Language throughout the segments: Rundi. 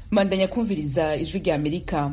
mandanya kumviriza ijwi rya amerika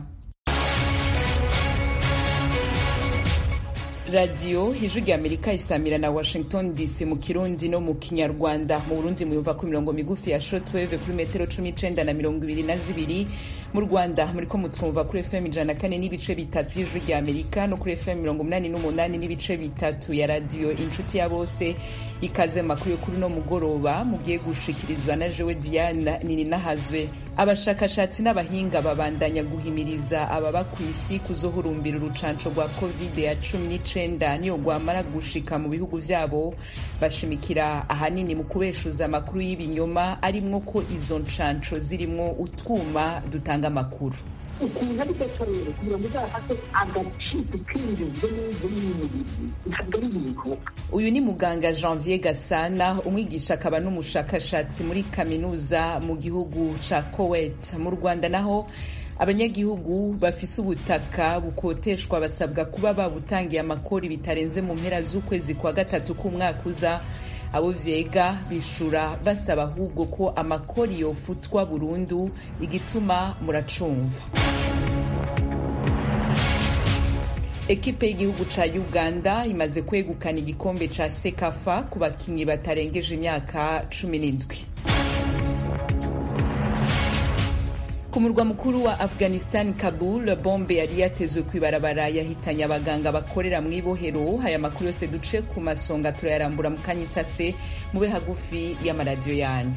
radiyo ijwi rya amerika isamira na washington dc mu kirundi no mu kinyarwanda mu burundi muyumva ku mirongo migufi ya shortwave kuri metero cumi n'icenda na mirongo ibiri na zibiri mu rwanda muriko mutwumva kuri fm ijana na kane n'ibice bitatu y'ijwi rya amerika no kuri fm mirongo umunani n'umunani n'ibice bitatu ya radiyo inshuti ya bose ikaze makuru yo kuri no mugoroba mugiye gushikirizwa na jewe diana nininahazwe abashakashatsi n'abahinga babandanya guhimiriza ababa ku isi kuzohurumbira urucanco rwa covid ya cumi n'icenda niyo rwamara gushika mu bihugu vyabo bashimikira ahanini mu kubeshuza amakuru y'ibinyoma arimwo ko izo ncanco zirimwo utwuma dutanga amakuru ukuntu ari gato rero kugira ngo uzafate agaciro kinjizwe neza n'umubiri ntabwo ari ibintu uyu ni muganga janvier gasana umwigisha akaba n'umushakashatsi muri kaminuza mu gihugu ca kowet mu rwanda naho abanyagihugu bafise ubutaka bukoteshwa basabwa kuba babutangiye amakori bitarenze mu mpera z'ukwezi kwa gatatu k'umwaka uza abo vyega bishura basaba ahubwo ko amakori yofutwa burundu igituma muracumva ekipe y'igihugu ca uganda imaze kwegukana igikombe ca sekafa ku bakinyi batarengeje imyaka cumi n'indwi ku murwa mukuru wa afghanistan kabul bombe yari yatezwe kw'ibarabara yahitanye abaganga bakorera mu ibohero aya makuru yose duce ku masonga turayarambura mu kanya isase mube hagufi y'amaradiyo yanyu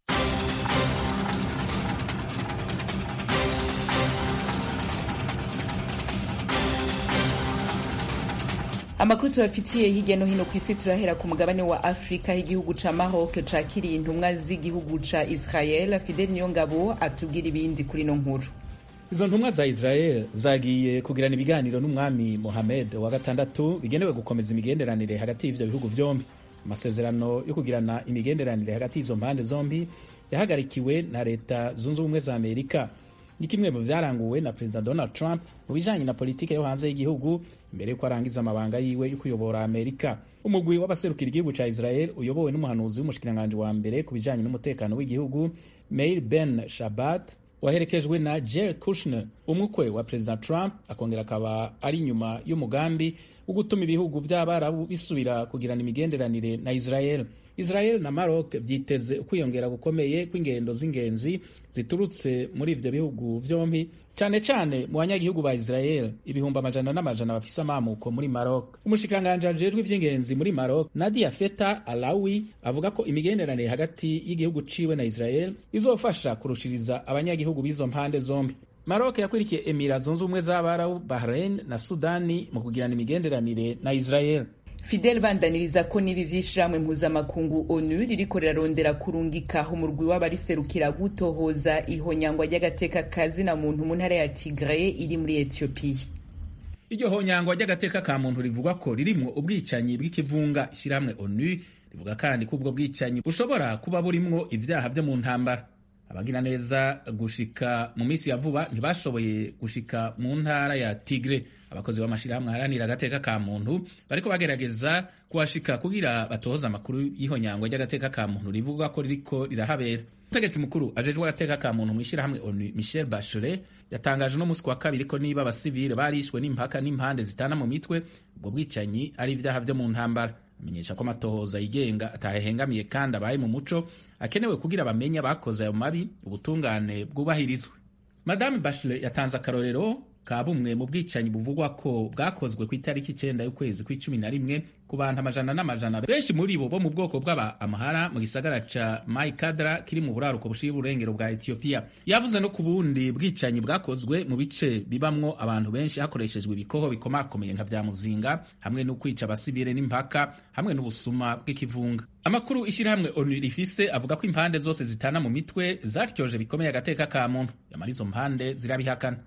amakuru tubafitiye hirya no hino ku isi turahera ku mugabane wa afurika h'igihugu ca maroc cakiriye intumwa z'igihugu ca israel fidel niyongabo atubwira ibindi kuri no nkuru izo ntumwa za israel zagiye kugirana ibiganiro n'umwami mohamed wa gatandatu bigenewe gukomeza imigenderanire hagati y'ivyo bihugu vyombi amasezerano yo kugirana imigenderanire hagati y'izo mpande zombi yahagarikiwe na leta zunze ubumwe za amerika ni kimwe mu vyaranguwe na perezida donald trump mu bijanye na politike yo hanze y'igihugu imbere yuko arangiza amabanga yiwe yo kuyobora amerika umugwi w'abaserukira igihugu ca israel uyobowe n'umuhanuzi w'umushikiranganji wa mbere ku bijanye n'umutekano w'igihugu meir ben shabat waherekejwe na jared kushner umukwe wa perezida trump akongera akaba ari inyuma y'umugambi wo gutuma ibihugu vy'abarabu bisubira kugirana imigenderanire na israel israel na maroc vyiteze ukwiyongera gukomeye kw'ingendo z'ingenzi ziturutse muri ivyo bihugu vyompi cane cane mu banyagihugu ba israel ibihumbi amajana n'amajana bafise amamuko muri maroc umushikiranganji ajejwe ivy'ingenzi muri maroc nadia feta alawi avuga ko imigenderanire hagati y'igihugu ciwe na israel izofasha kurushiriza abanyagihugu b'izo mpande zombi maroc yakwirikiye emira zunze ubumwe z'abarabu bahrain na sudani mu kugirana imigenderanire na israel fidel bandaniriza ko n'ibi vy'ishirahamwe mpuzamakungu onu ririko rirarondera kurungika umurwi w'abariserukira gutohoza ihonyangwa ry'agateka kazina muntu mu ntara ya tigre iri muri etiyopiya iryo honyangwa ry'agateka ka muntu rivugwa ko ririmwo ubwicanyi bw'ikivunga ishirahamwe onu rivuga kandi ko ubwo bwicanyi bushobora kuba burimwo ivyaha vyo mu ntambara abagira neza gushika mu minsi ya vuba ntibashoboye gushika mu ntara ya tigre abakozi b'amashirahamwe aharanira agateka ka muntu bariko bagerageza kuhashika kugira batohoza amakuru y'ihonyangwa ry'agateka ka muntu rivuga ko ririko rirahabera umutegetsi mukuru ajejwe agateka ka muntu mw'ishirahamwe onu michel bachelet yatangaje no musi wa kabiri ko niba abasivile barishwe n'impaka n'impande zitana mu mitwe ubwo bwicanyi ari ivyaha vyo mu ntambara amenyesha ko amatohoza yigenga atahehengamiye kandi abaye mu muco akenewe kugira bamenye abakoze ayo mabi ubutungane bwubahirizwe madame bachelet yatanze akarorero ka bumwe mu bwicanyi buvugwa ko bwakozwe ku itariki icenda y'ukwezi kw'icumi na rimwe ku bantu amajana n'amajana benshi muri bo bo mu bwoko bw'aba amahara mu gisagara ca maikadra kiri mu buraruko bushira uburengero bwa etiyopiya yavuze no ku bundi bwicanyi bwakozwe mu bice bibamwo abantu benshi hakoreshejwe ibikoho bikomakomeye nka vya muzinga hamwe no kwica abasivile n'impaka hamwe n'ubusuma bw'ikivunga amakuru ishirahamwe onu rifise avuga ko impande zose zitana mu mitwe zatyoje bikomeye agateka ka muntu yamara izo mpande zirabihakana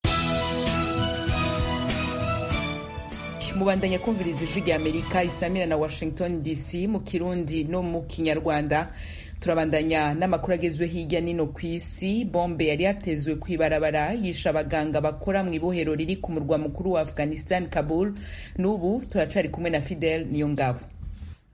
mubandanya kumviriza ijwi rya amerika isamira na washington dc mu kirundi no mu kinyarwanda turabandanya n'amakuru agezwe hirya nino ku isi bombe yari yatezwe ku ibarabara yisha abaganga bakora mu ibohero riri ku murwa mukuru wa afghanistan kabul n'ubu turacari kumwe na fidel niyo ngabo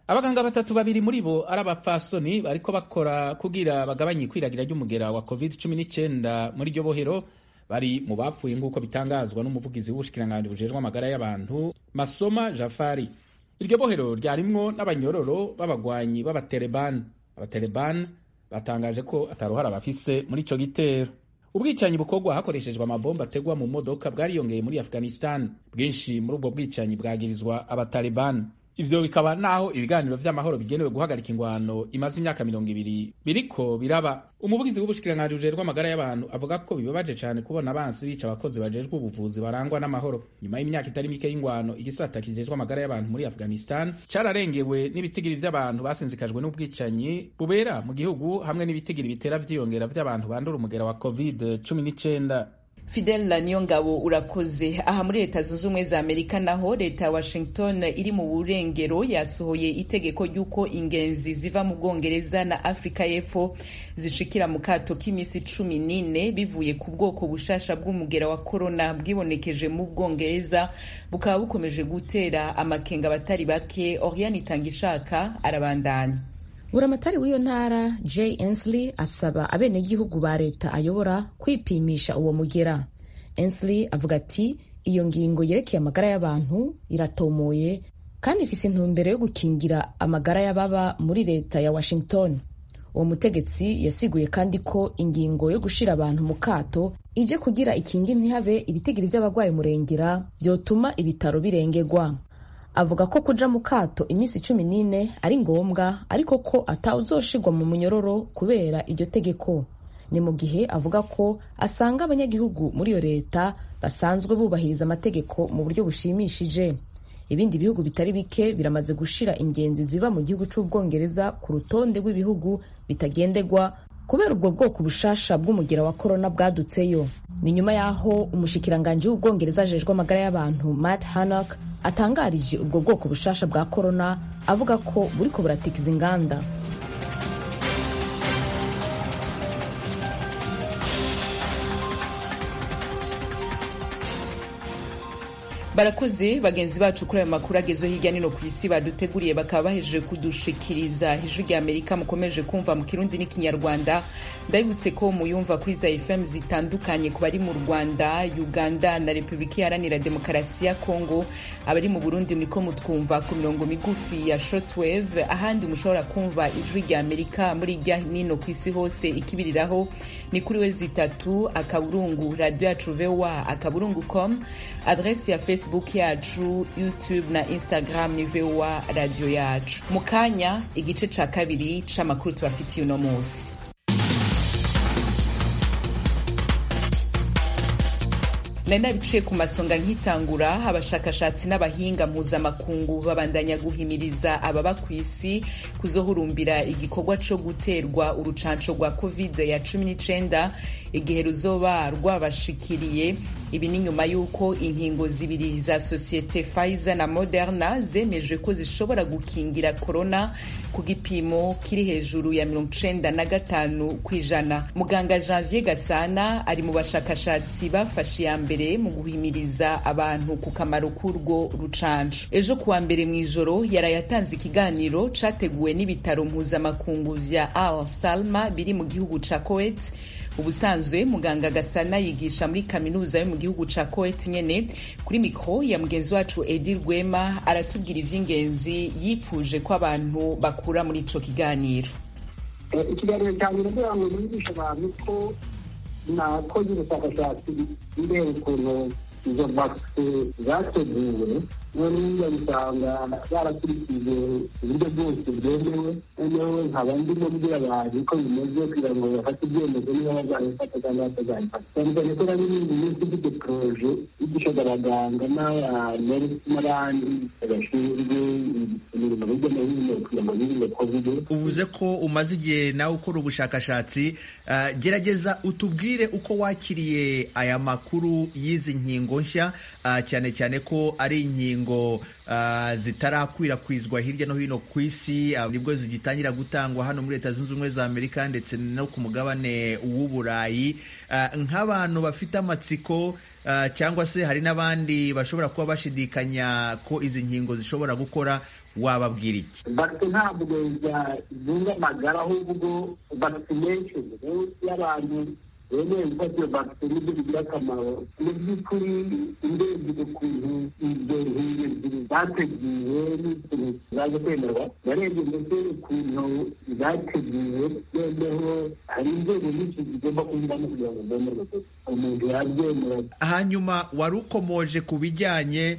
abaganga batatu babiri muri bo ari abapfasoni bariko bakora kugira bagabanye ikwiragira ry'umugera wa covid 19 muri iryo bohero bari mu bapfuye nk'uko bitangazwa n'umuvugizi w'ubushikiranganji bujejwe amagara y'abantu masoma jafari iryo bohero ryarimwo n'abanyororo b'abagwanyi b'abaterebani abaterebani batangaje ko ataruhara bafise muri ico gitero ubwicanyi bukorwa hakoreshejwe amabomba ategwa mu modoka bwariyongeye muri afghanistan bwinshi muri ubwo bwicanyi bwagirizwa abatalibani ivyo bikaba naho ibiganiro vy'amahoro bigenewe guhagarika ingwano imaze imyaka mirongo ibiri biriko biraba umuvugizi w'ubushikiranganji bujejwe amagara y'abantu avuga ko bibabaje cane kubona abansi bica abakozi bajejwe ubuvuzi barangwa n'amahoro nyuma y'imyaka itari mike y'ingwano igisata kijejwe amagara y'abantu muri afghanistan cararengewe n'ibitigiri vy'abantu basinzikajwe n'ubwicanyi bubera mu gihugu hamwe n'ibitigiri bitera vyiyongera vy'abantu bandura umugera wa covid 19 Fidel na Niyongabo urakoze aha muri leta zunze ubumwe za Amerika naho leta ya Washington iri mu burengero yasohoye itegeko ry'uko ingenzi ziva mu Bwongereza na Afrika y'Epfo zishikira mu kato k'iminsi cumi n'ine bivuye ku bwoko bushasha bw'umugera wa corona bwibonekeje mu Bwongereza bukaba bukomeje gutera amakenga abatari bake Oriane Itangishaka arabandanya buramatari w'iyo ntara jay ensley asaba abenegihugu ba leta ayobora kwipimisha uwo mugera ensley avuga ati iyo ngingo yerekeye amagara y'abantu iratomoye kandi ifise intumbero yo gukingira amagara y'ababa muri leta ya washington uwo mutegetsi yasiguye kandi ko ingingo yo gushira abantu mu kato ije kugira ikingi ntihabe ibitigiri vy'abagwayi murengera vyotuma ibitaro birengerwa avuga ko kuja mu kato iminsi cumi n'ine ari ngombwa ariko ko atawuzoshirwa mu munyororo kubera iryo tegeko ni mu gihe avuga ko asanga abanyagihugu muri iyo leta basanzwe bubahiriza amategeko mu buryo bushimishije ibindi bihugu bitari bike biramaze gushira ingenzi ziva mu gihugu c'ubwongereza ku rutonde rw'ibihugu bitagendegwa kubera ubwo bwoko bushasha bw'umugera wa korona bwadutseyo ni nyuma y'aho umushikiranganji w'ubwongereza ajejwe amagara y'abantu matt hanok atangarije ubwo bwoko bushasha bwa korona avuga ko buriko buratikiza inganda barakoze bagenzi bacu kuri ayo makuru agezeho hirya no hino ku isi baduteguriye bakaba bahejeje kudushikiriza ijwi rya amerika mukomeje kumva mu kirundi n'ikinyarwanda ndabibutse ko muyumva kuri za fm zitandukanye ku bari mu rwanda uganda na repubulika iharanira demokarasi ya kongo abari mu burundi muriko mutwumva ku mirongo migufi ya shortwave ahandi mushobora kumva ijwi rya amerika muri hirya nino ku isi hose ikibiriraho ni kuri we zitatu akaburungu radio yacu voa akaburungu com adresi ya facebook yacu youtube na instagram ni voa radio yacu mu kanya igice ca kabiri c'amakuru tubafitiye uno munsi nari nabiciye ku masonga nkitangura abashakashatsi n'abahinga mpuzamakungu babandanya guhimiriza ababa ku isi kuzohurumbira igikorwa co guterwa urucanco rwa covid ya cumi n'icenda igihe ruzoba rwabashikiriye ibi ni nyuma y'uko inkingo zibiri za sosiyete Pfizer na Moderna zemeje ko zishobora gukingira corona ku gipimo kiri hejuru ya mirongo icenda na gatanu ku ijana muganga Janvier Gasana ari mu bashakashatsi bafashe iya mbere mu guhimiriza abantu ku kamaro k'urwo rucanco ejo kuwa mbere mu ijoro yaraye atanze ikiganiro categuwe n'ibitaro mpuzamakungu vya Al Salma biri mu gihugu ca Kuwait ubusanzwe muganga gasana yigisha muri kaminuza yo mu gihugu ca Kuwait nyene kuri mikro ya mugenzi wacu Edi Rwema aratubwira ivy'ingenzi yipfuje ko abantu bakura muri ico kiganiro ikiganiro cyanjye kugira ngo bigishe abantu ko nakoze ubushakashatsi ndeba ukuntu izo vakisi zateguwe noneho bisanga barakurikije uburyo bwose bwemewe noneho nkaba ndimo mbwira abantu ko bimeze kugira ngo bafate ibyemezo niba bazabifata cyangwa batazabifata cyane cyane ko nari n'indi minsi ifite poroje yigishaga abaganga n'abantu n'abandi bashinzwe imirimo hirya no hino kugira ngo birinde kovide uvuze ko umaze igihe nawe ukora ubushakashatsi gerageza utubwire uko wakiriye aya makuru y'izi nkingo nshya cyane cyane ko ari inkingo zitarakwirakwizwa hirya no hino ku isi nibwo zigitangira gutangwa hano muri leta zunze ubumwe za amerika ndetse no ku mugabane w'uburayi nk'abantu bafite amatsiko cyangwa se hari n'abandi bashobora kuba bashidikanya ko izi nkingo zishobora gukora wababwira iki bakite ntabwo zunga amagara ahubwo vaccination y'abantu bemeye gufata iyo bakite nibyo bigira akamaro mu by'ukuri urebye ukuntu izo nkingo ebyiri zateguwe n'ikintu zaje kwemerwa narebye ndetse ukuntu zateguwe noneho hari inzego nyinshi zigomba kunyuramo kugira ngo zemerwe umuntu yabyemera hanyuma wari ukomoje ku bijyanye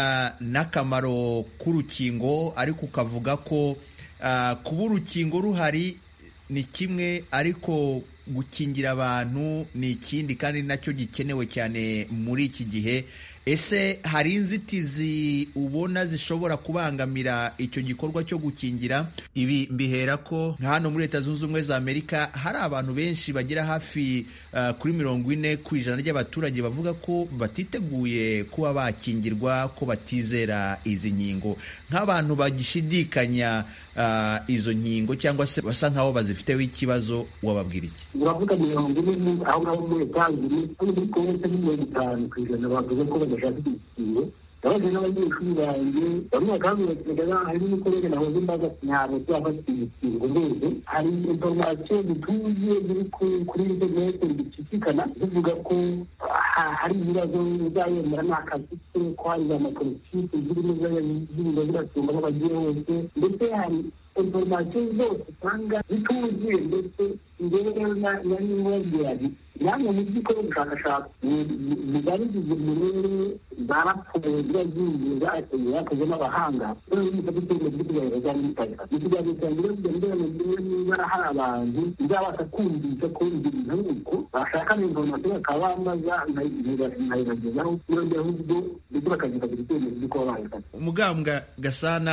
n'akamaro k'urukingo ariko ukavuga ko kuba urukingo ruhari ni kimwe ariko gukingira abantu ni ikindi kandi nacyo gikenewe cyane muri iki gihe ese hari inzitizi ubona zishobora kubangamira icyo gikorwa cyo gukingira ibi mbihera ko nka hano muri leta zunze ubumwe za amerika hari abantu benshi bagera hafi uh, kuri mirongo ine ku ijana ry'abaturage bavuga ko batiteguye kuba bakingirwa ko batizera izi nkingo nk'abantu bagishidikanya uh, izo nkingo cyangwa se basa nk'aho bazifiteho ikibazo wababwira iki uravuga mirongo ine aho ngaho muri etangiri muri konti ni mirongo itanu ku ijana bavuze ko badashaka igikingo abaje n'abanyeshuri banjye bamwe bakambwira hari n'umukorere nahoze mbaza ntabwo tuzafata igikingo mbese hari inforomasiyo zituzuye ziri kuri interineti zicicikana zivuga ko hari ibibazo uzayemera ni akazi ke ko hari za mapolitiki zirimo zirimo ziratunga aho bagiye hose ndetse hari inforomasiyo zose usanga zituzuye ndetse njyewe rero nari nkubwira namwe mu by'ukora ubushakashatsi bigaragaza uburere za raporo ziba zigiye zateguwe zakozwe n'abahanga noneho bifata icyemezo cyo kugaragaza za mitaka mu kiganiro cyanjye rero kugira ngo ndebe niba hari abantu bizabasha kumvisha ko ibyo bintu ari uko bashaka informasiyo bakaba bamaza nkayibagezaho noneho ahubwo ndetse bakazikagira icyemezo cyo kuba bayifata umugambwa gasana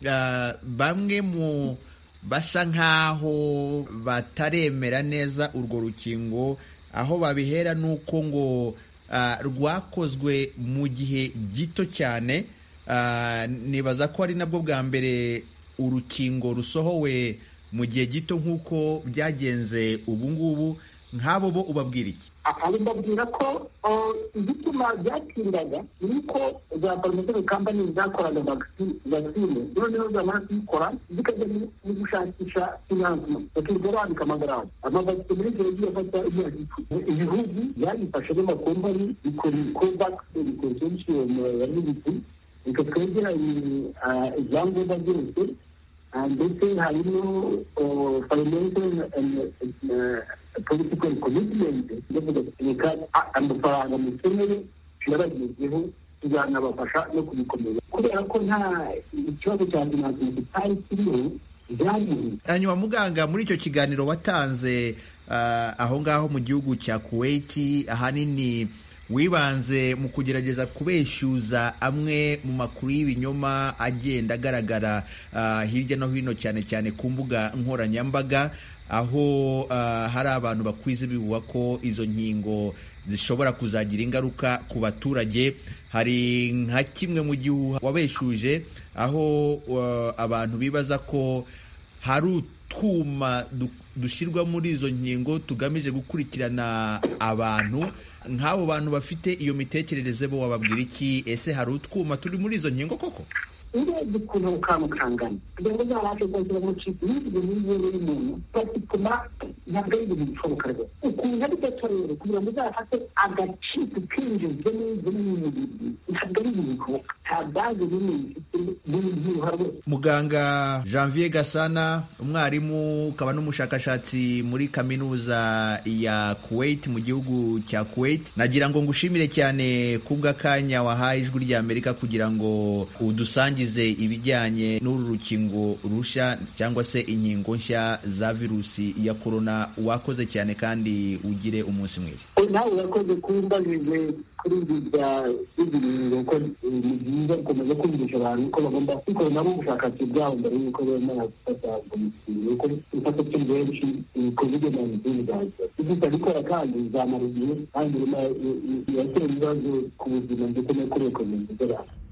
bamwe mu basa nk'aho bataremera neza urwo rukingo aho babihera ni uko ngo rwakozwe mu gihe gito cyane nibaza ko ari nabwo bwa mbere urukingo rusohowe mu gihe gito nk'uko byagenze ubu ngubu nk'abo bo ubabwira iki mbabwira ko igituma byatindaga ni uko za farumasi kampani zakoraga vaccine noneho zamara kuyikora zikajya mu gushakisha finanzima bakirirwa bandika amagarama amavakisi muri icyo gihe afata imyaka icumi ibihugu byabifashe n'amakompani bikora covax consortium ya militi reka twegeranye ibyangombwa byose ndetse harimo financial political commitment ndavuga reka amafaranga mukeneye turabagezeho tuzanabafasha no kubikomeza kubera ko nta ikibazo cya finansiyo kitari kiriho hanyuma muganga muri icyo kiganiro watanze aho ngaho mu gihugu cya kuwaiti ahanini wibanze mu kugerageza kubeshyuza amwe mu makuru y'ibinyoma agenda agaragara hirya no hino cyane cyane ku mbuga nkoranyambaga aho hari abantu bakwiza bihuha ko izo nkingo zishobora kuzagira ingaruka ku baturage hari nka kimwe mu gihuha wabeshuje aho abantu bibaza ko hari utwuma dushyirwa muri izo nkingo tugamije gukurikirana abantu nk'abo bantu bafite iyo mitekerereze bo wababwira iki ese hari utwuma turi muri izo nkingo koko urebye ukuntu kantu kangana kugira ngo uzabashe kwakira mu kigo n'ibyo n'ibyo y'umuntu batuma ntabwo ari ibintu bishoboka rwose ukuntu ari gato rero kugira ngo uzafate agaciro kinjizwe n'ibyo n'ibintu ntabwo ari ibintu bishoboka nta baze nini bifite n'ibyiruha rwose muganga janvier gasana umwarimu ukaba n'umushakashatsi muri kaminuza ya kuwait mu gihugu cya kuwait nagira ngo ngushimire cyane kubw'akanya wahaye ijwi ry'amerika kugira ngo udusangize ibijyanye n'uru rukingo rushya cyangwa se inkingo nshya za virusi ya korona wakoze cyane kandi ugire umunsi mwiza nawe urakoze kumbajije kuri ibi bya biziringo ko ni byiza gukomeza kumvisha abantu ko bagomba gukora nabo ubushakashatsi bwabo mbere y'uko bemera gufata umushinga kuko ifata cyo benshi kovide nayinitini zaza ibyo bikora kandi bizamara igihe kandi iratera ibibazo ku buzima ndetse no kuri ekonomi z'abantu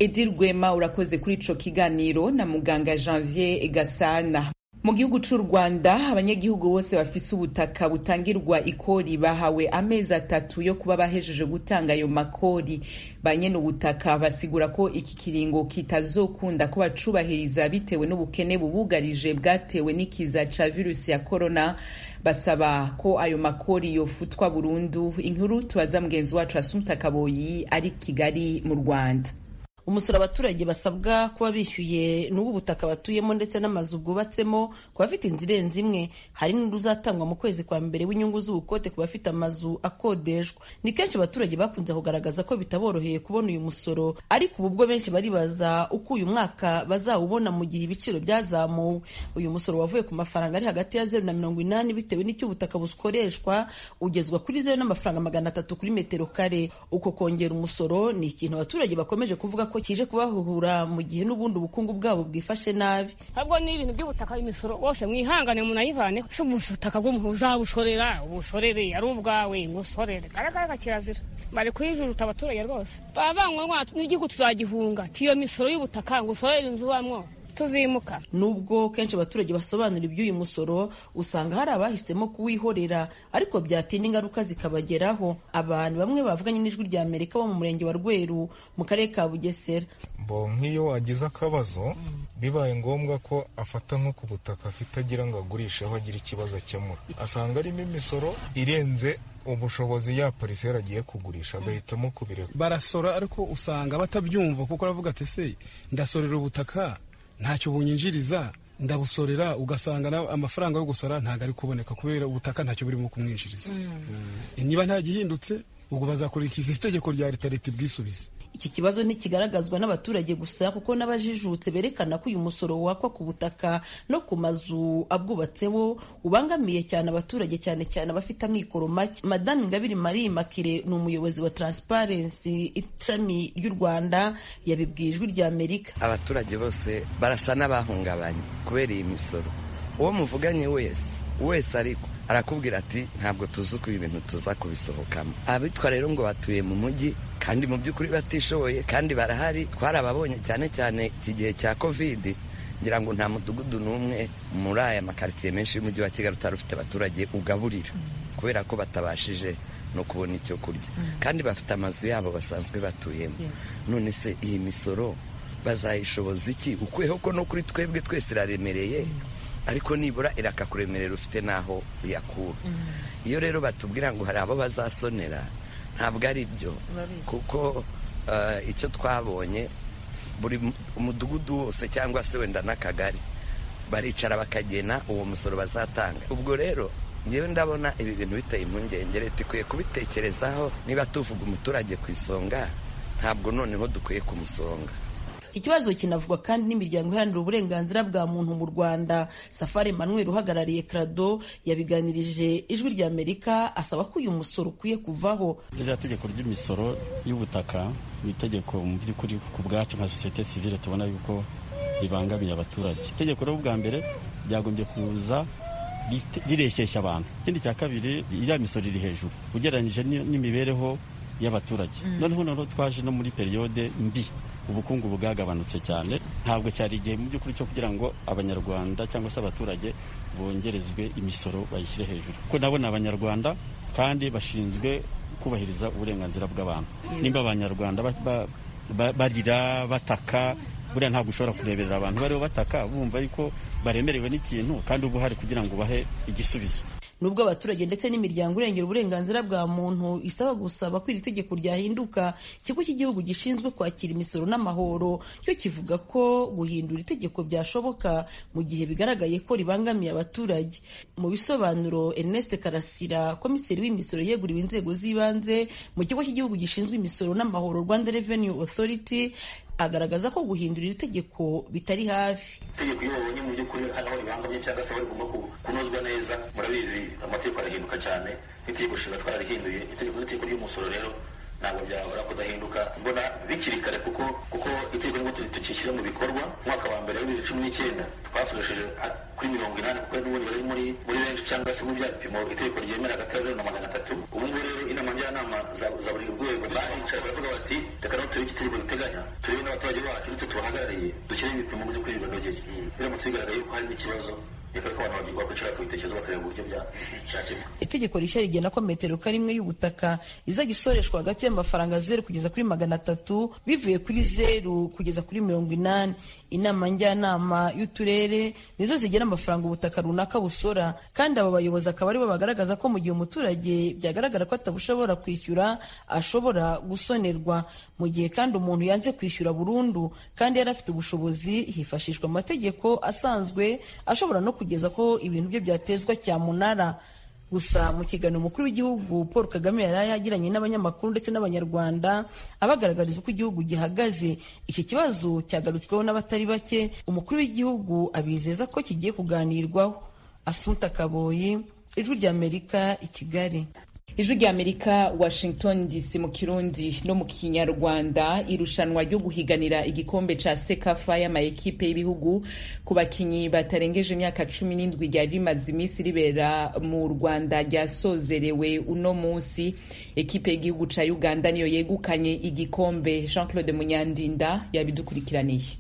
edi rwema urakoze kuri ico kiganiro na muganga janvier gasana mu gihugu c'u rwanda abanyagihugu bose bafise ubutaka butangirwa ikori bahawe amezi atatu yo kuba bahejeje gutanga ayo makori ba nyene ubutaka basigura ko iki kiringo kitazokunda ko bacubahiriza bitewe n'ubukene bubugarije bwatewe n'ikiza ca virusi ya korona basaba ko ayo makori yofutwa burundu inkuru tubaza mugenzi wacu asumta kaboyi ari kigali mu rwanda umusoro abaturage basabwa kuba bishyuye n'ubu butaka batuyemo ndetse n'amazu bwubatsemo ku bafite inzu irenze imwe hari n'undi uzatangwa mu kwezi kwa mbere w'inyungu z'ubukote ku bafite amazu akodeshwa ni kenshi abaturage bakunze kugaragaza ko bitaboroheye kubona uyu musoro ariko ubu bwo benshi baribaza uko uyu mwaka bazawubona mu gihe ibiciro byazamuwe uyu musoro wavuye ku mafaranga ari hagati ya zeru na mirongo inani bitewe n'icyo ubutaka bukoreshwa ugezwa kuri zeru n'amafaranga magana atatu kuri metero kare uko kongera umusoro ni ikintu abaturage bakomeje kuvuga ko kije kubahuhura mu gihe n'ubundi ubukungu bwabo bwifashe nabi ahubwo ni ibintu by'ubutaka imisoro bose mwihangane munayivane si ubutaka bw'umuntu uzabusorera ubusorere ari ubwawe ngusorere garagara kirazira bari kuyijuruta abaturage rwose baba banywa n'igihugu tuzagihunga tiyo misoro y'ubutaka ngo usorere inzu ubamwo tuzimuka nubwo kenshi abaturage basobanura iby'uyu musoro usanga hari abahisemo kuwihorera ariko byatinda ingaruka zikabageraho abantu bamwe bavuganye n'ijwi rya amerika bo mu murenge wa rweru mu karere ka bugesera bo nk'iyo wagize akabazo bibaye ngombwa ko afata nko ku butaka afite agira ngo agurishe aho agira ikibazo akemura asanga arimo imisoro irenze ubushobozi ya pariseri agiye kugurisha agahitamo kubireka barasora ariko usanga batabyumva kuko aravuga ati se ndasorera ubutaka ntacyo bunyinjiriza ndabusorera ugasanga amafaranga yo gusora ntabwo ari kuboneka kubera ubutaka ntacyo burimo kumwinjiriza niba nta gihindutse ubwo bazakurikiza itegeko rya leta leta ibwisubize iki kibazo ntikigaragazwa n'abaturage gusa kuko n'abajijutse berekana ko uyu musoro wakwa ku butaka no ku mazu abwubatseho ubangamiye cyane abaturage cyane cyane abafite amikoro make madame ingabire marie makire ni umuyobozi wa transparency ishami ry'u rwanda yabibwiye ijwi rya amerika abaturage bose barasa n'abahungabanye kubera iyi misoro uwo muvuganye wese wese ariko arakubwira ati ntabwo tuzi uko ibi bintu tuza kubisohokamo abitwa rero ngo batuye mu mujyi kandi mu by'ukuri batishoboye kandi barahari twarababonye cyane cyane iki gihe cya kovidi ngira ngo nta mudugudu n'umwe muri aya makaritsiye menshi y'umujyi wa kigali utari ufite abaturage ugaburira kubera ko batabashije no kubona icyo kurya kandi bafite amazu yabo basanzwe batuyemo none se iyi misoro bazayishoboza iki ukuyeho ko no kuri twebwe twese iraremereye ariko nibura irakakuremerera ufite n'aho uyakura iyo rero batubwira ngo hari abo bazasonera ntabwo ari byo kuko icyo twabonye buri umudugudu wose cyangwa se wenda n'akagari baricara bakagena uwo musoro bazatanga ubwo rero ngewe ndabona ibi bintu biteye impungenge leta ikwiye kubitekerezaho niba tuvuga umuturage ku isonga ntabwo noneho dukwiye kumusonga iki kibazo kinavugwa kandi n'imiryango iharanira uburenganzira bwa muntu mu rwanda safari emmanuel uhagarariye krado yabiganirije ijwi rya amerika asaba ko uyu musoro ukwiye kuvaho ririya tegeko ry'imisoro y'ubutaka ni itegeko mu by'ukuri ku bwacu nka sosiyete sivile tubona yuko ribangamiye abaturage itegeko rero bwa mbere ryagombye kuza rireshyeshya abantu ikindi cya kabiri iriya misoro iri hejuru ugereranyije n'imibereho y'abaturage noneho noneho twaje no muri periyode mbi ubukungu bwagabanutse cyane ntabwo cyari igihe mu by'ukuri cyo kugira ngo abanyarwanda cyangwa se abaturage bongerezwe imisoro bayishyire hejuru kuko nabo ni abanyarwanda kandi bashinzwe kubahiriza uburenganzira bw'abantu nimba abanyarwanda barira bataka buriya ntabwo ushobora kureberera abantu bariho bataka bumva yuko baremerewe n'ikintu kandi uba uhari kugira ngo bahe igisubizo nubwo abaturage ndetse n'imiryango irengera uburenganzira bwa muntu isaba gusaba ko iri tegeko ryahinduka ikigo cy'igihugu gishinzwe kwakira imisoro n'amahoro cyo kivuga ko guhindura itegeko byashoboka mu gihe bigaragaye ko ribangamiye abaturage mu bisobanuro Ernest Karasira komiseri w'imisoro yeguriwe inzego z'ibanze mu kigo cy'igihugu gishinzwe imisoro n'amahoro Rwanda Revenue Authority agaragaza ko guhindura iri tegeko bitari hafi itegeko iyo babonye mu by'ukuri hano ribangamye cyangwa se aho rigomba kunozwa neza murabizi amategeko arahinduka cyane n'itegeko nshinga twararihinduye itegeko n'itegeko ry'umusoro rero ntabwo byahora kudahinduka mbona bikiri kare kuko kuko itegeko nibwo tukishyira mu bikorwa umwaka wa mbere wa bibiri cumi n'icyenda twasoresheje kuri mirongo inani kuko n'ubundi bari muri muri benshi cyangwa se mu bya bipimo itegeko ryemera hagati ya zeru na magana atatu ubu ngubu rero inama njyanama za buri rwego baricaye baravuga bati reka naho turebe itegeko riteganya turebe n'abaturage bacu ndetse tubahagarariye dushyireho ibipimo mu by'ukuri bibanogeye biramutse bigaragaye yuko harimo ikibazo itegeko rishya rigena ko metero karimwe y'ubutaka izajya isoreshwa hagati y'amafaranga zeru kugeza kuri magana atatu bivuye kuri zeru kugeza kuri mirongo inani inama njyanama y'uturere nizo zigena amafaranga ubutaka runaka busora kandi abo bayobozi akaba aribo bagaragaza ko mu gihe umuturage byagaragara ko atabushobora kwishyura ashobora gusonerwa mu gihe kandi umuntu yanze kwishyura burundu kandi yari afite ubushobozi hifashishwa amategeko asanzwe ashobora no kugeza ko ibintu bye byatezwa cyamunara gusa mu kiganiro umukuru w'igihugu paul kagame yari yagiranye n'abanyamakuru ndetse n'abanyarwanda abagaragariza uko igihugu gihagaze iki kibazo cyagarutsweho n'abatari bake umukuru w'igihugu abizeza ko kigiye kuganirwaho asunta kaboyi ijwi ry'amerika i kigali ijwi ry'amerika washington dc mu kirundi no mu kinyarwanda irushanwa ryo guhiganira igikombe ca sekafa y'amaekipe y'ibihugu ku bakinyi batarengeje imyaka cumi n'indwi ryari rimaze iminsi ribera mu rwanda ryasozerewe uno munsi ekipe y'igihugu ca uganda niyo yegukanye igikombe jean claude munyandinda yabidukurikiraniye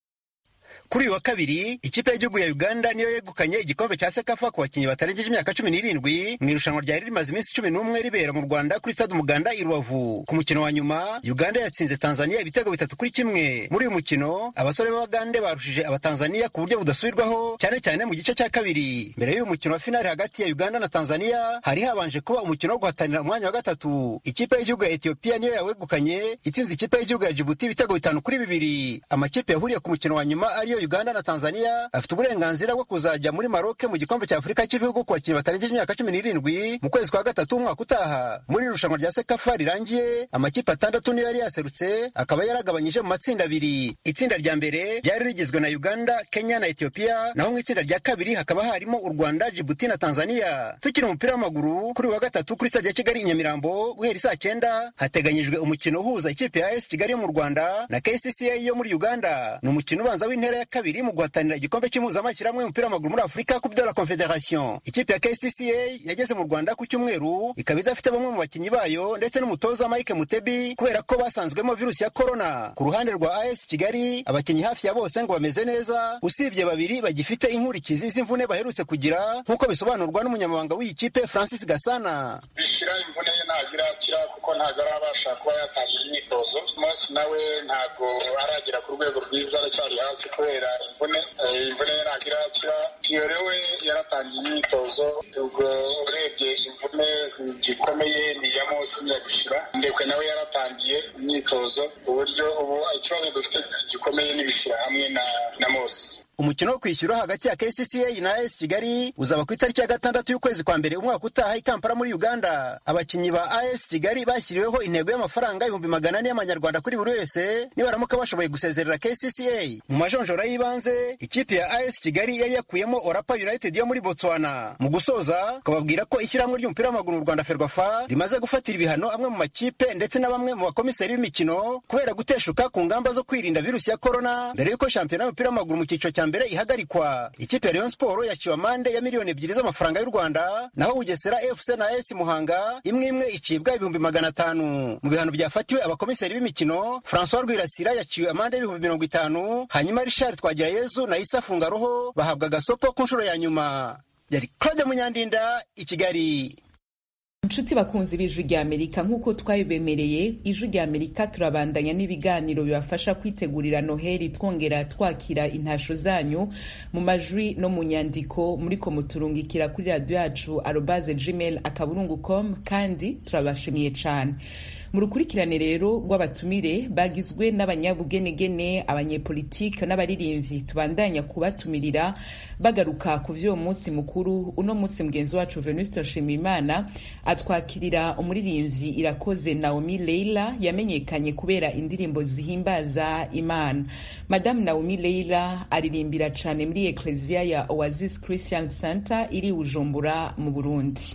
kuri uyu wa kabiri ikipe y'igihugu ya uganda niyo yegukanye igikombe cya sekafa ku bakinnyi batarengeje imyaka cumi n'irindwi mu irushanwa ryari rimaze iminsi cumi n'umwe ribera mu rwanda kuri stade umuganda i rubavu ku mukino wa nyuma uganda yatsinze tanzania ibitego bitatu kuri kimwe muri uyu mukino abasore b'abagande barushije abatanzania ku buryo budasubirwaho cyane cyane mu gice cya kabiri mbere y'uyu mukino wa finali hagati ya uganda na tanzania hari habanje kuba umukino wo guhatanira umwanya wa gatatu ikipe y'igihugu ya etiyopiya niyo yawegukanye itsinze ikipe y'igihugu ya jibuti ibitego bitanu kuri bibiri amakipe yahuriye ku mukino wa nyuma ariyo uganda na tanzania afite uburenganzira bwo kuzajya muri maroke mu gikombe cya afurika cy'ibihugu ku bakinnyi batarengeje imyaka cumi n'irindwi mu kwezi kwa gatatu umwaka utaha muri iri rushanwa rya sekafa rirangiye amakipe atandatu niyo yari yaserutse akaba yaragabanyije mu matsinda abiri itsinda rya mbere ryari rigizwe na uganda kenya na etiyopiya naho mu itsinda rya kabiri hakaba harimo u rwanda jibuti na tanzania tukiri umupira w'amaguru kuri wa gatatu kuri stade ya kigali i nyamirambo guhera isaa cyenda hateganyijwe umukino uhuza ikipe ya es kigali yo mu rwanda na kcca yo muri uganda ni umukino ubanza w'intera ya kabiri mu guhatanira igikombe cy'impuzamashyirahamwe y'umupira w'amaguru muri afurika coupe de la confederation ikipe ya kcca yageze mu rwanda ku cyumweru ikaba idafite bamwe mu bakinnyi bayo ndetse n'umutoza mike mutebi kubera ko basanzwemo virusi ya korona ku ruhande rwa as kigali abakinnyi hafi ya bose ngo bameze neza usibye babiri bagifite inkurikizi z'imvune baherutse kugira nk'uko bisobanurwa n'umunyamabanga w'iyi kipe francis gasana bishira imvune ye ntabwo irakira kuko ntabwo arabasha kuba yatangira imyitozo umunsi nawe ntabwo aragera ku rwego rwiza aracyari hasi kubera imvune imvune ye ntabwo irakira piyore we yaratangiye imyitozo ubwo urebye imvune zigikomeye ni iya munsi niya gushira ndekwe nawe yaratangiye imyitozo uburyo ubu ikibazo dufite gikomeye n'ibishira hamwe na na mose umukino wo kwishyura hagati ya kcca na as kigali uzaba ku itariki ya gatandatu y'ukwezi kwa mbere umwaka utaha i kampala muri uganda abakinnyi ba as kigali bashyiriweho intego y'amafaranga ibihumbi magana ane y'amanyarwanda kuri buri wese nibaramuka bashoboye gusezerera kcca mu majonjora y'ibanze ikipe ya as kigali yari yakuyemo orapa united yo muri botswana mu gusoza ukababwira ko ishyirahamwe ry'umupira w'amaguru mu rwanda ferwafa rimaze gufatira ibihano amwe mu makipe ndetse na bamwe mu bakomiseri b'imikino kubera guteshuka ku ngamba zo kwirinda virusi ya korona mbere y'uko shampiyona y'umupira w'amaguru mu cyiciro cya mbere ihagarikwa ikipe ya Rayon Sport yaciwe amande ya miliyoni ebyiri z'amafaranga y'u Rwanda naho Bugesera FC na AS Muhanga imwe imwe icibwa ibihumbi magana atanu mu bihano byafatiwe abakomiseri b'imikino François Rwirasira yaciwe amande y'ibihumbi mirongo itanu hanyuma Richard Twagirayezu na Issa Fungaroho bahabwa agasopo ku nshuro ya nyuma yari Claude Munyandinda i Kigali inshuti bakunzi b'ijwi rya amerika nk'uko twabibemereye ijwi rya amerika turabandanya n'ibiganiro bibafasha kwitegurira noheli twongera twakira intasho zanyu mu majwi no mu nyandiko muriko muturungikira kuri radiyo yacu arobaze gmail akaburungu com kandi turabashimiye cyane mu rukurikirane rero rw'abatumire bagizwe n'abanyabugenegene abanyepolitike n'abaririmbyi tubandanya kubatumirira bagaruka ku vy'uwo munsi mukuru uno munsi mugenzi wacu venuste nshimiyimana atwakirira umuririmbyi irakoze naomi leila yamenyekanye kubera indirimbo zihimbaza imana madamu naomi leila aririmbira cane muri ekleziya ya oasis christian center iri bujumbura mu burundi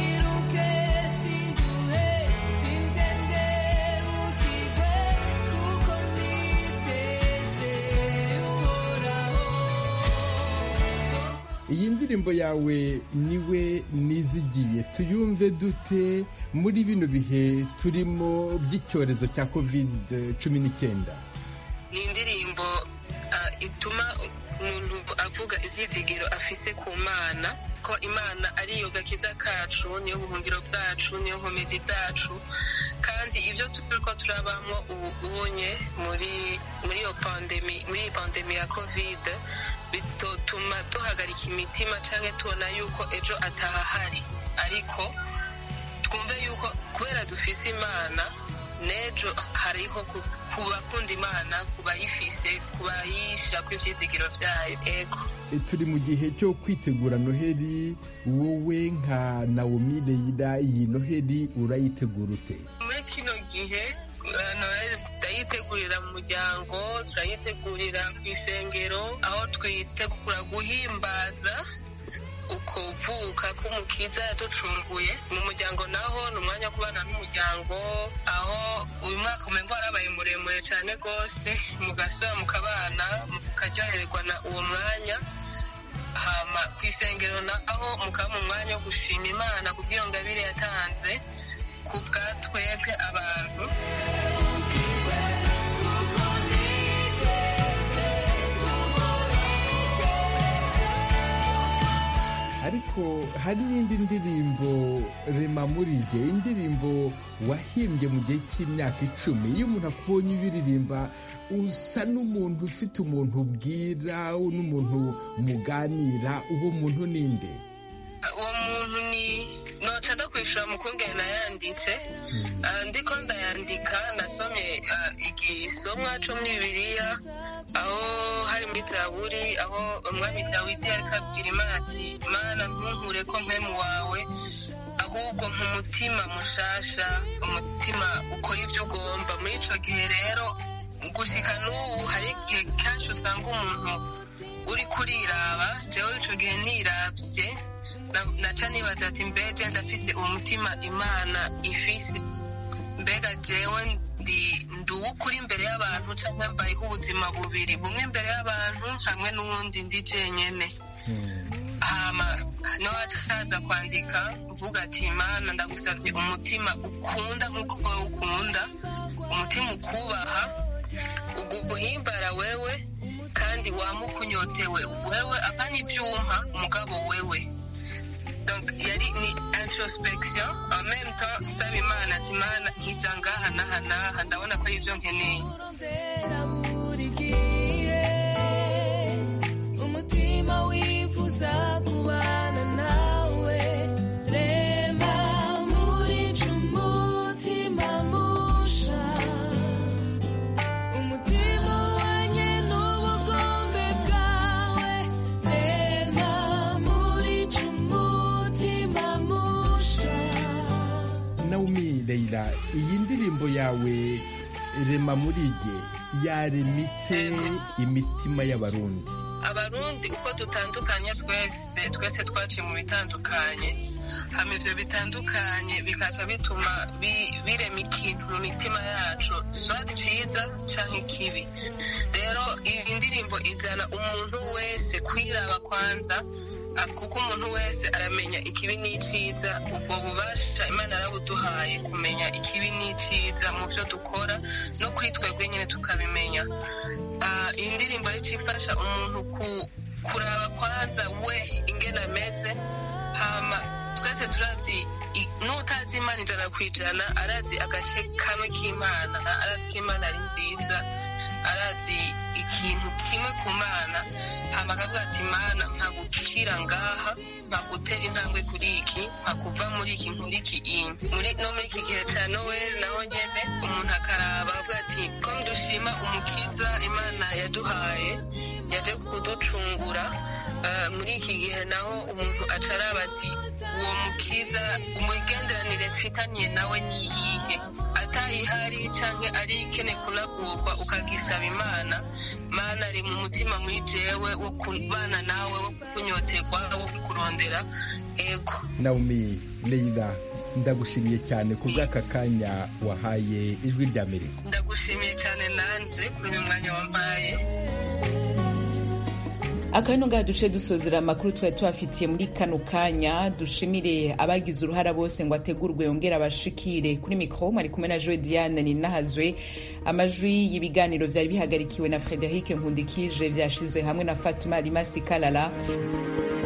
Niruke sinduhe sindende bukigwe indirimbo yawe niwe nizigiye tuyumve dute muri bino bihe turimo by'icyorezo cya covid cumi n'icyenda ni indirimbo ituma umuntu avuga ibyizigiro afise ku mana ko imana ariyo gakiza kacu niyo buhungiro bwacu niyo nkomezi zacu kandi ibyo turi ko turabamo ubu ubonye muri muri iyo pandemi muri iyi pandemi ya kovide bitotuma duhagarika imitima cyangwa tubona yuko ejo atahahari ariko twumve yuko kubera dufise imana n'ejo hariho ku bakunda imana ku bayifise ku bayisha ku ibyizigiro byayo ego turi mu gihe cyo kwitegura noheli wowe nka nawomi reyira iyi noheli urayitegura ute muri kino gihe noheli turayitegurira mu muryango turayitegurira ku isengero aho twitegura guhimbaza ukuvuka k'umukiza yaducunguye mu muryango naho ni umwanya wo kubana n'umuryango aho uyu mwaka umengo warabaye muremure cyane rwose mugasura mukabana mukaryohererwa na uwo mwanya hama ku isengero naho mukaba mu mwanya wo gushima imana ku bw'iyo ngabire yatanze ku bwa twebwe abantu ariko hari n'indi ndirimbo rema muri jye indirimbo wahimbye mu gihe cy'imyaka icumi iyo umuntu akubonye ubiririmba usa n'umuntu ufite umuntu ubwira n'umuntu muganira uwo muntu ninde uwo muntu ni noca ndakwishura mukungene nayanditse ndiko ndayandika nasomye igisomwa co muri bibiliya aho hari muri zaburi aho umwami dawidi yariko abwira imana ati mana ntunkure ko mpemu wawe ahubwo nk'umutima mushasha umutima ukora ibyo ugomba muri ico gihe rero gushika n'ubu hari igihe kenshi usanga umuntu uri kuriraba jewe ico gihe niravye naca nibaza ati mbega ndafise umutima imana ifise mbega jewe ndi uw'ukuri imbere y'abantu cyangwa mbayeho ubuzima bubiri bumwe imbere y'abantu hamwe n'uwundi ndi jenyene hama niwacaza kwandika uvuga ati imana ndagusabye umutima ukunda nk'uko wowe ukunda umutima ukubaha uguhimbara wewe kandi wamukunyotewe wewe apana ibyuma umugabo wewe donc yari ni introspection en même temps saba imana ati imana nkiza ngaha n'aha n'aha ndabona ko ari ibyo nkeneye umutima wifuza kubana nawe rema muri umutima musha umutima wanye n'ubugombe bwawe rema muri umutima musha nawomi reyira iyi ndirimbo yawe rema muri jye yaremite imitima y'abarundi abarundi uko dutandukanye twese twese twaciye mu bitandukanye hama ivyo bitandukanye bikaca bituma birema ikintu mu mitima yacu swati ciza canke ikibi rero iyi ndirimbo izana umuntu wese kwiraba kwanza kuko umuntu wese aramenya ikibi n'iciza ubwo bubasha imana yarabuduhaye kumenya ikibi n'iciza mu byo dukora no kuri twebwe nyine tukabimenya iyi ndirimbo rero ifasha umuntu kuraba kwanza we ingene ameze hama twese turazi n'utazi imana ijana ku ijana arazi agace kamwe k'imana arazi ko imana ari nziza arazi ikintu kimwe ku mana hama akavuga ati mana mpagukira ngaha mpagutera intambwe kuri iki mpakuva muri iki nkuri iki muri no muri iki gihe cya noweli naho nyene umuntu akaraba avuga ati ko dushima umukiza imana yaduhaye yaje kuducungura muri iki gihe naho umuntu acaraba ati uwo mukiza umugenderanire mfitaniye nawe ni iyihe atayihari canke ari ikene kunagurwa ukagisaba imana mana ari mu mutima muri jewe wo kubana nawe wo kunyoterwa wo kurondera ego nawomi reyira ndagushimiye cyane ku bw'aka kanya wahaye ijwi ry'amerika ndagushimiye cyane nanje kuri uyu mwanya wampaye akabino ngaha duce dusozera amakuru twari tubafitiye muri kano kanya dushimire abagize uruhara bose ngo ategurwe yongere abashikire kuri mikoro mwari kumwe na joe diane ninahazwe amajwi y'ibiganiro vyari bihagarikiwe na frederic nkundikije vyashizwe hamwe na fatuma rimasi kalala